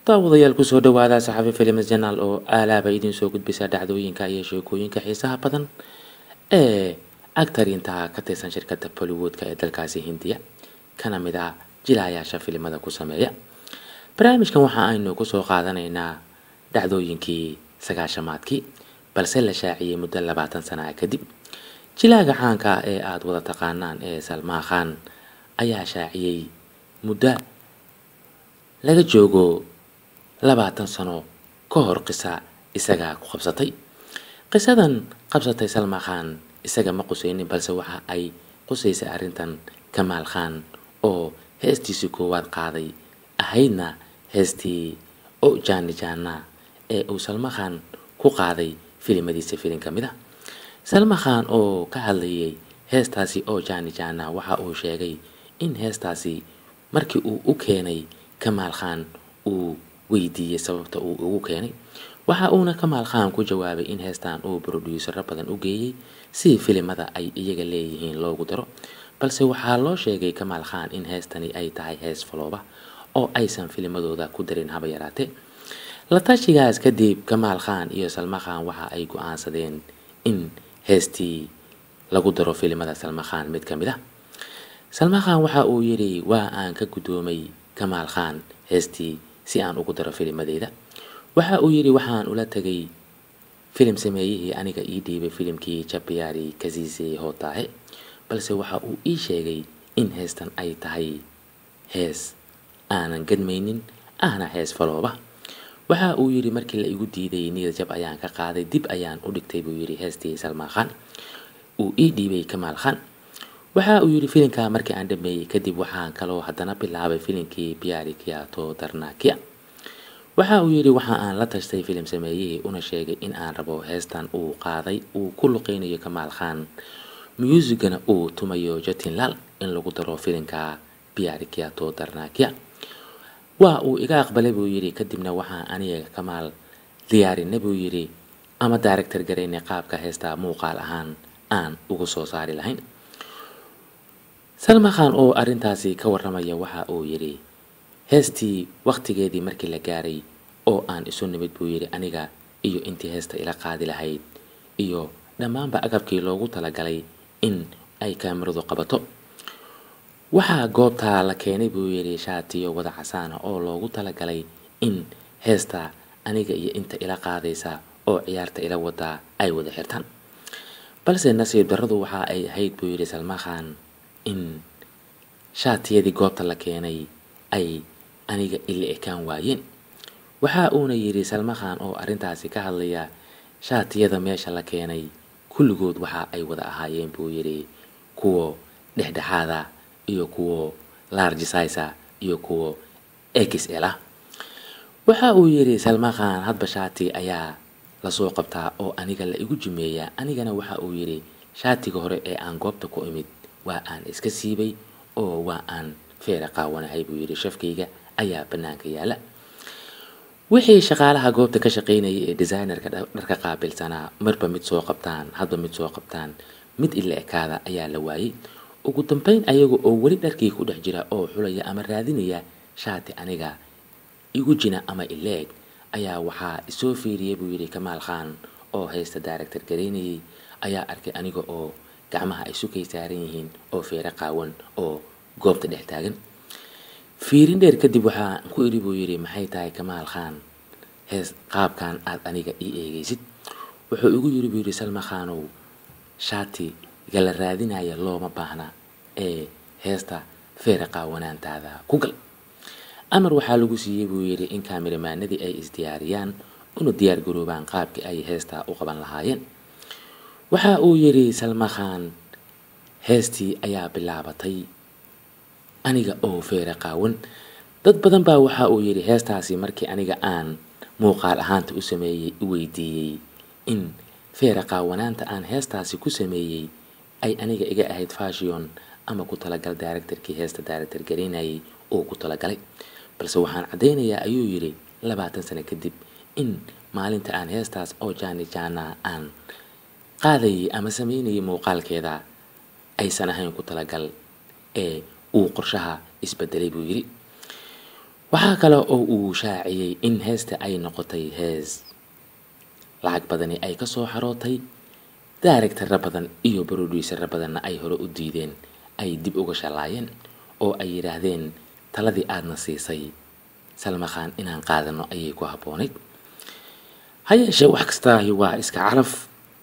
daawadayaal kusoo dhawaada saxafi films janaal oo aalaaba idiin soo gudbisa dhacdooyinka iyo sheekooyinka xiisaha badan ee agtarinta ka tirsan shirkadda bollywoodka ee dalkaasi hindiya kana mid ah jilaayaasha filimada ku sameeya barnaamijkan waxa aynu kusoo qaadanaynaa dhacdooyinkii sagaashamaadkii balse la shaaciyey muddo labaatan sana ah kadib jilaaga caanka ah ee aada wada taqaanaan ee salmaa khan ayaa shaaciyey muddo laga joogo labaatan sano ka hor qisa isagaa ku qabsatay qisadan qabsatay salmaa khan isaga ma qusaynin balse waxa ay qusaysay arrintan kamaal khan oo heestiisii koowaad qaaday ahaydna heestii o jaani jaana ee uu salma khan ku qaaday filimadiisa filin ka mid a salma khan oo ka hadlayay heestaasi oo jaani jaana waxa uu sheegay in heestaasi markii uu u keenay kamaal khan uu weydiiyey sababta uu ugu keenay waxa uuna kamaal khan ku jawaabay in heestan uu broduusaro badan u geeyey si filimada ay iyaga leeyihiin loogu daro balse waxaa loo sheegay kamaal khan in heestani ay tahay hees falooba oo aysan filimadooda ku darin haba yaraatee la tashigaas kadib kamaal khan iyo salma khan waxa ay go-aansadeen in heestii lagu daro filimada salma khan mid ka mid ah salma khan waxa uu yidhi waa aan ka guddoomay kamaal khan heestii si aan ugu daro filimadeeda waxa uu yidhi waxaan ula tegay filim sameeyihii aniga ii dhiibay filimkii jabiyaari kasiise hootaahe balse waxa uu ii sheegay in heestan ay tahay hees aanan gadmaynin ahna hees falooba waxa uu yidhi markii la igu diiday niyad jab ayaan ka qaaday dib ayaan u dhigtay buu yidhi heestii salmaa khan uu ii dhiibay kamaal khan waxa uu yidhi filimkaa markii aan dhameeyey kadib waxaan kaloo haddana bilaabay filimkii biyaari kiyato darnakia waxa uu yidhi waxa aan la tashtay filim sameeyihii una sheegay in aan rabo heestan uu qaaday uu ku luqeynayo kamaal khan musigana uu tumayo jatinlal in lagu daro filimka biyaari kiyato darnakia waa uu iga aqbalay buu yidhi kadibna waxaan aniga kamaal diyaarinay buu yidhi ama daaractor garaynay qaabka heesta muuqaal ahaan aan ugu soo saari lahayn salma khan oo arrintaasi ka warramaya waxa uu yidhi heestii wakhtigeedii markii la gaaray oo aan isu nimid buu yidhi aniga iyo intii heesta ila qaadi lahayd iyo dhammaanba agabkii loogu talagalay in ay kaamiradu qabato waxaa goobtaa la keenay buu yidhi shaatiyo wada casaana oo loogu talagalay in heesta aniga iyo inta ila qaadaysa oo ciyaarta ila wadaa ay wada xirtaan balse nasiib darradu waxa ay ahayd buu yidhi salma khan in shaatiyadii goobta la keenay ay aniga ila ekaan waayeen waxa uuna yidhi salma khan oo arrintaasi ka hadlaya shaatiyada meesha la keenay kulligood waxa ay wada ahaayeen buu yidhi kuwo dhexdhexaada iyo kuwo large size iyo kuwo xl ah waxa uu yidhi salma khan hadba shaati ayaa lasoo qabtaa oo aniga la igu jimeeyaa anigana waxa uu yidhi shaatiga hore ee aan goobta ku imid waa aan iska siibay oo waa aan feera qaawanahay buu yidhi shafkayga ayaa bannaanka yaala wixii shaqaalaha goobta ka shaqaynayay ee designerka dharka qaabilsanaa marba mid soo qabtaan hadba mid soo qabtaan mid ila ekaada ayaa la waayey ugu dambeyn ayaga oo weli dharkii ku dhex jira oo xulaya ama raadinaya shaati aniga igu jina ama ileeg ayaa waxaa isoo fiiriyay buu yidhi kamaal khan oo haysta daaractor garaynayay ayaa arkay aniga oo gacmaha ay sukay saaran yihiin oo feero qaawan oo goobta dhex taagan fiirin dheer kadib waxaa ku idhi buu yidhi maxay tahay kamaal khan hees qaabkan aad aniga ii eegaysid wuxuu igu yidhi buu yidhi salma khanow shaati gala raadinaya looma baahna ee heesta feera qaawanaantaada ku gal amar waxaa lagu siiyey buu yidhi in kaamiramanadii ay isdiyaariyaan una diyaar garoobaan qaabkii ay heesta u qaban lahaayeen waxa uu yidhi salma khan heestii ayaa bilaabatay aniga oo feera qaawan dad badan baa waxa uu yidhi heestaasi markii aniga aan muuqaal ahaanta u sameeyey u weydiiyey in feera qaawanaanta aan heestaasi ku sameeyey ay aniga iga ahayd fashion ama ku talagal daaractarkii heesta daaractar garaynayay oo ku talagalay balse waxaan caddaynayaa ayuu yidhi labaatan sano kadib in maalinta aan heestaas oo jaani jaana aan qaadayay ama sameynayay muuqaalkeeda aysan ahayn ku talagal ee uu qorshaha isbedelay buu yidhi waxaa kale oo uu shaaciyey in heesta ay noqotay hees lacag badani ay ka soo xarootay daaregtara badan iyo broduusara badanna ay hore u diideen ay dib uga shalaayeen oo ay yidhaahdeen taladii aadna siisay salmakhaan inaan qaadano ayay ku habboonayd ha yeeshee wax kastaahi waa iska calaf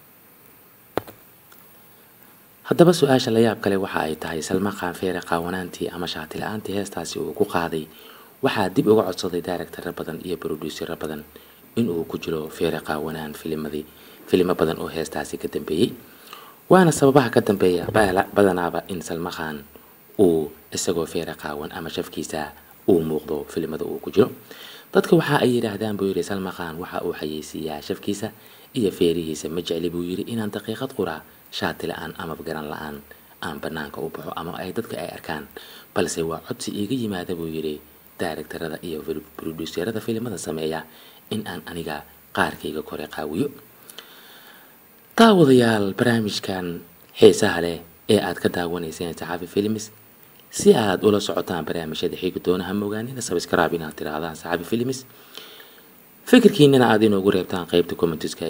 haddaba su-aasha la yaab kale waxa ay tahay salmakhaan feere qaawanaantii ama shaati la-aantii heestaasi uu ku qaaday waxaa dib uga codsaday daaregtara badan iyo broduusara badan inuu ku jiro feere qaawanaan filimadii filimo badan oo heestaasi ka dambeeyey waana sababaha ka dambeeya badanaaba in salmakhaan uu isagoo feere qaawan ama shafkiisa uu muuqdo filimada uu ku jiro dadka waxa ay yidhaahdaan buu yidhi salmakhaan waxa uu xayeysiiyaa shafkiisa iyo feerihiisa ma jecli buu yidhi inaan daqiiqad quraa shaati la-aan amaba garan la-aan aan banaanka u baxo ama ay dadka ay arkaan balse waa codsi iiga yimaada buu yidhi daaregtarada iyo broduuserada filimada sameeya in aan aniga qaarkayga kore qaawiyo daawadayaal barnaamijkan xiisaha leh ee aad ka daawanayseen saxaafi films si aad ula socotaan barnaamijyada xiigi doonaha mogaanina sabscribe inaad tirahdaan saxaafi films fikirkiinana aad inoogu reebtaan qeybta commentiska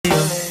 iyo